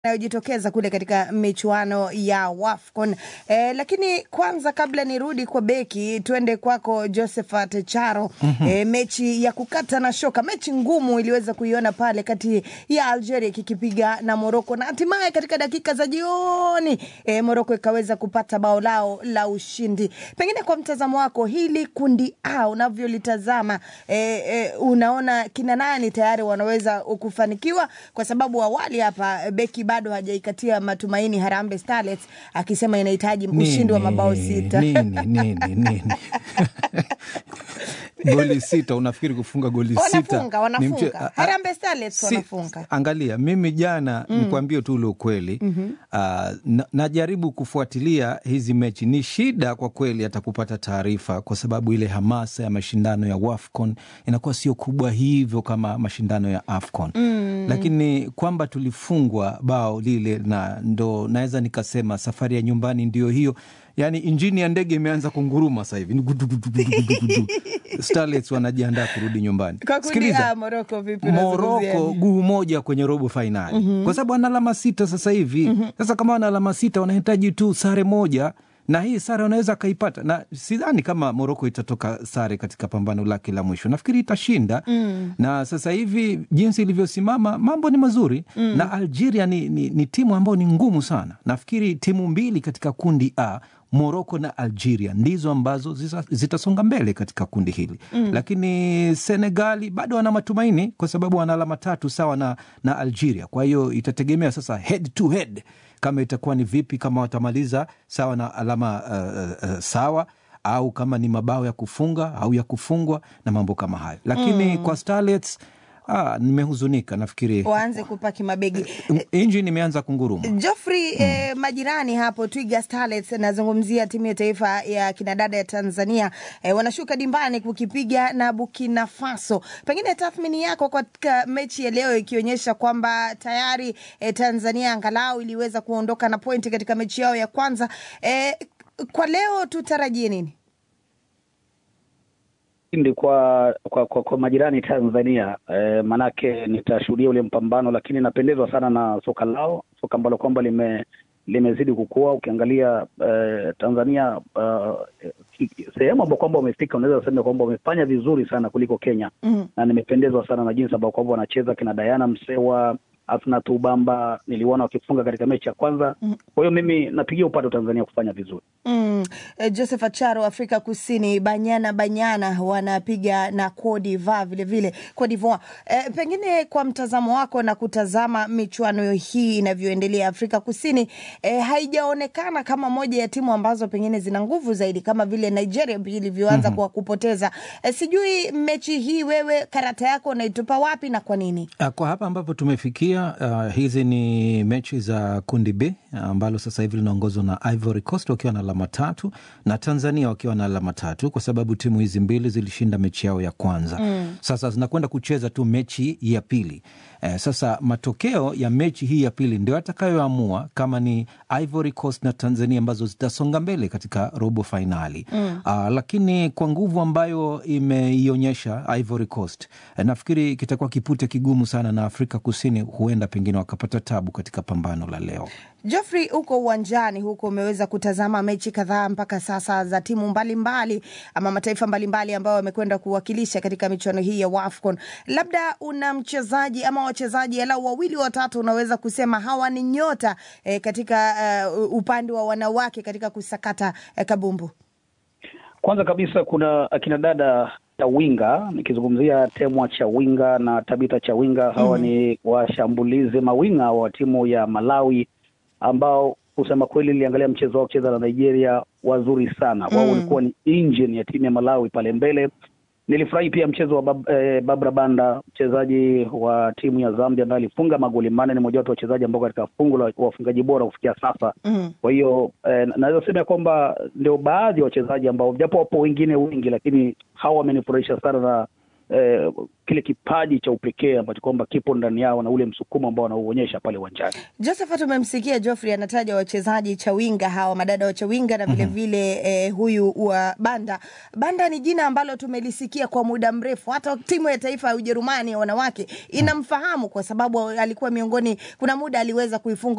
inayojitokeza kule katika michuano ya WAFCON. E, lakini kwanza kabla nirudi kwa beki, tuende kwako Josephat Charo. mm-hmm. E, mechi ya kukata na shoka, mechi ngumu iliweza kuiona pale kati ya Algeria kikipiga na Moroko na hatimaye katika dakika za jioni e, Moroko ikaweza kupata bao lao la ushindi. Pengine kwa mtazamo wako hili kundi A unavyolitazama, e, e, unaona kina nani tayari wanaweza kufanikiwa? Kwa sababu awali hapa beki bado hajaikatia matumaini Harambee Starlets akisema inahitaji ushindi wa mabao sita. nini nini nini goli sita unafikiri kufunga goli sita Wanafunga, ni mche- wanafunga. a- a- Harambee Starlets si- wanafunga. Angalia, mimi jana mm. nikwambie tu ule ukweli mm-hmm. uh, na, najaribu kufuatilia hizi mechi. Ni shida kwa kweli hata kupata taarifa, kwa sababu ile hamasa ya mashindano ya WAFCON inakuwa sio kubwa hivyo kama mashindano ya AFCON mm. lakini kwamba tulifungwa bao lile, na ndo naweza nikasema safari ya nyumbani ndio hiyo yaani injini ya ndege imeanza kunguruma sasa hivi Ni gudu, gudu, gudu, gudu, gudu. Starlets wanajiandaa kurudi nyumbani. Kwa kundi Sikiliza, A, Morocco vipi unazungumziaje? Moroko guu moja kwenye robo fainali mm-hmm. kwa sababu wana alama sita sasa hivi mm-hmm. Sasa kama wana alama sita wanahitaji tu sare moja na hii sare wanaweza akaipata, na sidhani kama Moroko itatoka sare katika pambano lake la mwisho. Nafikiri itashinda mm. na sasa hivi jinsi ilivyosimama mambo ni mazuri mm. na Algeria ni, ni, ni timu ambayo ni ngumu sana. Nafikiri timu mbili katika kundi A Moroko na Algeria ndizo ambazo zisa- zitasonga mbele katika kundi hili mm. Lakini Senegali bado wana matumaini kwa sababu wana alama tatu sawa na, na Algeria. Kwa hiyo itategemea sasa head to head kama itakuwa ni vipi, kama watamaliza sawa na alama uh, uh, sawa au kama ni mabao ya kufunga au ya kufungwa na mambo kama hayo, lakini mm. kwa Starlets ah, nimehuzunika. Nafikiri waanze kupaki mabegi injini imeanza kunguruma. Joffrey mm. eh, majirani hapo Twiga Starlets, nazungumzia timu ya taifa ya kinadada ya Tanzania eh, wanashuka dimbani kukipiga na Burkina Faso. Pengine tathmini yako katika mechi ya leo ikionyesha kwamba tayari eh, Tanzania angalau iliweza kuondoka na pointi katika mechi yao ya kwanza eh, kwa leo tutarajie nini? ushindi kwa kwa, kwa, kwa majirani Tanzania e, manake nitashuhudia ule mpambano, lakini napendezwa sana na soka lao, soka ambalo kwamba lime limezidi kukua. Ukiangalia e, Tanzania uh, sehemu ambao kwamba wamefika, unaweza sema kwamba wamefanya vizuri sana kuliko Kenya mm. na nimependezwa sana na jinsi ambao kwamba wanacheza kina Diana Msewa Asna Tubamba niliona wakifunga katika mechi ya kwanza. Kwa hiyo mimi napigia upato Tanzania kufanya vizuri. Mm. Eh, Joseph Acharo, Afrika Kusini, Banyana Banyana wanapiga na Cote d'Ivoire vile vile Cote d'Ivoire. Eh, pengine kwa mtazamo wako na kutazama michuano hii inavyoendelea Afrika Kusini, eh, haijaonekana kama moja ya timu ambazo pengine zina nguvu zaidi kama vile Nigeria ilivyoanza mm-hmm. kwa kupoteza. Eh, sijui mechi hii wewe karata yako unaitupa wapi na kwa nini? Ah, Kwa hapa ambapo tumefikia uh, hizi ni mechi za kundi B ambalo sasa hivi linaongozwa na Ivory Coast wakiwa na alama tatu na Tanzania wakiwa na alama tatu kwa sababu timu hizi mbili zilishinda mechi yao ya kwanza mm. Sasa zinakwenda kucheza tu mechi ya pili. Eh, sasa matokeo ya mechi hii ya pili ndio atakayoamua kama ni Ivory Coast na Tanzania ambazo zitasonga mbele katika robo fainali mm. uh, lakini kwa nguvu ambayo imeionyesha Ivory Coast eh, nafikiri kitakuwa kipute kigumu sana na Afrika Kusini huenda pengine wakapata tabu katika pambano la leo. Geoffrey, huko uwanjani huko umeweza kutazama mechi kadhaa mpaka sasa za timu mbalimbali mbali, ama mataifa mbalimbali ambayo wamekwenda kuwakilisha katika michuano hii ya WAFCON. Labda una mchezaji ama wachezaji alau wawili watatu unaweza kusema hawa ni nyota eh, katika uh, upande wa wanawake katika kusakata eh, kabumbu? Kwanza kabisa kuna akina dada Chawinga, nikizungumzia Temwa Chawinga na Tabita Chawinga. Hawa mm. ni washambulizi mawinga wa timu ya Malawi ambao kusema kweli niliangalia mchezo wao kucheza na Nigeria, wazuri sana wao. Mm. Ulikuwa ni engine ya timu ya Malawi pale mbele. Nilifurahi pia mchezo wa bab, eh, Babra Banda, mchezaji wa timu ya Zambia ambaye alifunga magoli manne. Ni mojawapo wa wachezaji ambao katika fungu la wafungaji bora kufikia sasa. Mm. Kwa hiyo eh, naweza sema ya kwamba ndio baadhi ya wachezaji ambao japo wapo wengine wengi, lakini hawa wamenifurahisha sana na eh, kile kipaji cha upekee ambacho kwamba kipo ndani yao na ule msukumo ambao wanauonyesha pale uwanjani. Josephat, umemsikia Geoffrey anataja wachezaji Chawinga hawa madada wa Chawinga na vilevile vile, eh, huyu wa Banda. Banda ni jina ambalo tumelisikia kwa muda mrefu, hata timu ya taifa ya Ujerumani ya wanawake inamfahamu kwa sababu alikuwa miongoni, kuna muda aliweza kuifunga